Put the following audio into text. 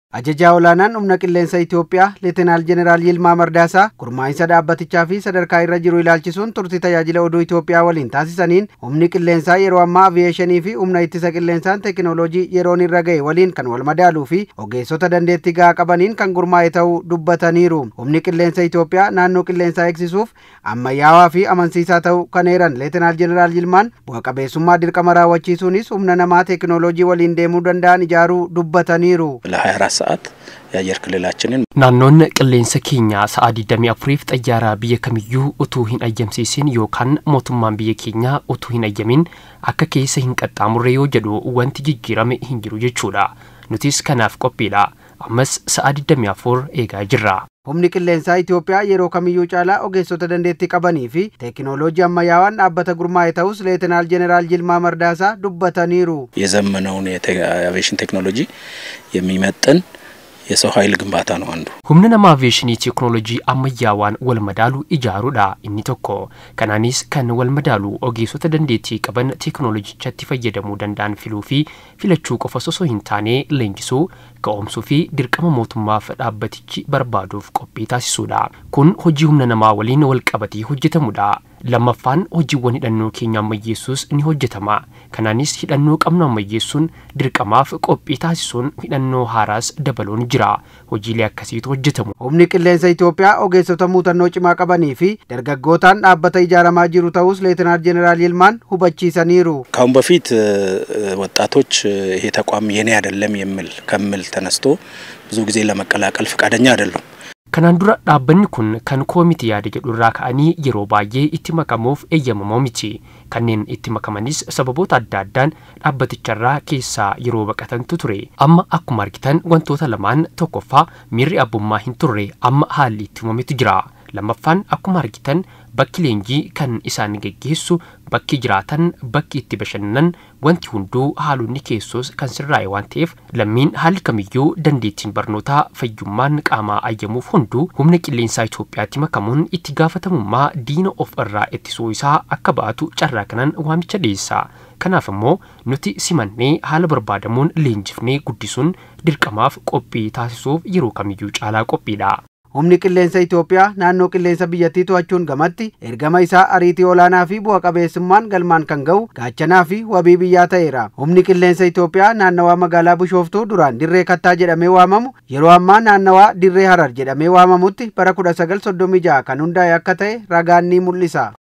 Ajajaa olaanaan humna qilleensa Itoophiyaa Leetinaal Jeneraal Yilmaa Mardaasaa gurmaa'insa dhaabbatichaa fi sadarkaa irra jiru ilaalchisuun turtii tajaajila oduu Itoophiyaa waliin taasisaniin humni qilleensaa yeroo ammaa aviyeeshinii fi humna ittisa qilleensaan teekinooloojii yeroon irra ga'e waliin kan wal madaaluu fi ogeessota dandeettii gahaa qabaniin kan gurmaa'e ta'uu dubbataniiru. Humni qilleensa Itoophiyaa naannoo qilleensaa eegsisuuf ammayyaawaa fi amansiisaa ta'uu kan eeran Leetinaal Jeneraal Yilmaan bu'a qabeessummaa dirqama raawwachiisuunis humna namaa teekinooloojii waliin deemuu danda'an ijaaruu dubbataniiru. ለ24 ሰዓት የአየር ክልላችንን Naannoon qilleensa keenyaa sa'a 24f xayyaaraa biyya kamiyyuu utuu hin ayyamsiisin yookaan mootummaan biyya keenyaa utuu hin ayyamin akka keessa hin qaxxaamurre yoo jedhu wanti jijjiirame hin jiru jechuudha. Nutis kanaaf qophiidha. Ammas sa'a 24 eegaa jirra. Humni qilleensaa Itoophiyaa yeroo kamiyyuu caalaa ogeessota dandeettii qabanii fi teekinooloojii ammayyaawaan dhaabbata gurmaa'e ta'us Leetinaal Jeneraal Yilmaa Mardaasaa dubbataniiru. የዘመነውን የአቪዬሽን ቴክኖሎጂ የሚመጥን የሰው ኃይል ግንባታ ነው አንዱ። Humna nama aviyeeshinii teekinooloojii ammayyaawaan wal madaalu ijaaruudha inni tokko. Kanaanis kan wal madaalu ogeessota dandeettii qaban teekinooloojichatti fayyadamuu danda'an filuu fi filachuu qofa osoo hin taane leenjisuu, ka'oomsuu fi dirqama mootummaaf dhaabbatichi barbaaduuf qophii taasisuudha. Kun hojii humna namaa waliin wal qabatee hojjetamudha. Lammaffaan hojiiwwan hidhannoo keenya ammayyeessuus ni hojjetama. Kanaanis hidhannoo qabnu ammayyeessuun dirqamaaf qophii taasisuun hidhannoo haaraas dabaluun jira. Hojiilee akkasiitu hojjetamu. Humni qilleensa Itoophiyaa ogeessota muuxannoo cimaa qabanii fi dargaggootaan dhaabbata ijaaramaa jiru ta'us Leetinaal Jeneraal Yilmaan hubachiisaniiru. ከአሁን በፊት ወጣቶች ይሄ ተቋም የኔ አይደለም የሚል ከምል ተነስቶ ብዙ ጊዜ ለመቀላቀል ፈቃደኛ አይደሉም። Kanaan dura dhaabbanni kun kan koomiti yaada jedhu irraa ka'anii yeroo baay'ee itti makamuuf eeyyamamoo miti. Kanneen itti makamanis sababoota adda addaan dhaabbaticharraa keessaa yeroo baqatantu ture. Amma akkuma argitan wantoota lamaan tokkoffaa miirri abbummaa hin turre amma haalli itti uumametu jira. Lammaffaan akkuma argitan bakki leenjii kan isaan geggeessu bakki jiraatan bakki itti bashannanan wanti hunduu haalonni keessos kan sirraa'e waan ta'eef lammiin haalli kamiyyuu dandeettiin barnootaa fayyummaan qaamaa ayyamuuf hunduu humna qilleensaa Itoophiyaatti makamuun itti gaafatamummaa diina of irraa ittisuu isaa akka ba'atu carraa kanaan waamicha dhiyeessa. Kanaaf immoo nuti simannee haala barbaadamuun leenjifnee guddisuun dirqamaaf qophii taasisuuf yeroo kamiyyuu caalaa qophiidha. Humni qilleensa Itoophiyaa naannoo qilleensa biyyattii to'achuun gamatti ergama isaa ariitii olaanaa fi bu'a qabeessummaan galmaan kan ga'u gaachanaa fi wabii biyyaa ta'eera. Humni qilleensa Itoophiyaa naannawaa magaalaa Bishooftuu duraan dirree kattaa jedhamee waamamu yeroo ammaa naannawaa dirree harar jedhamee waamamutti bara 1936 kan hundaa'e akka ta'e ragaan ni mul'isa.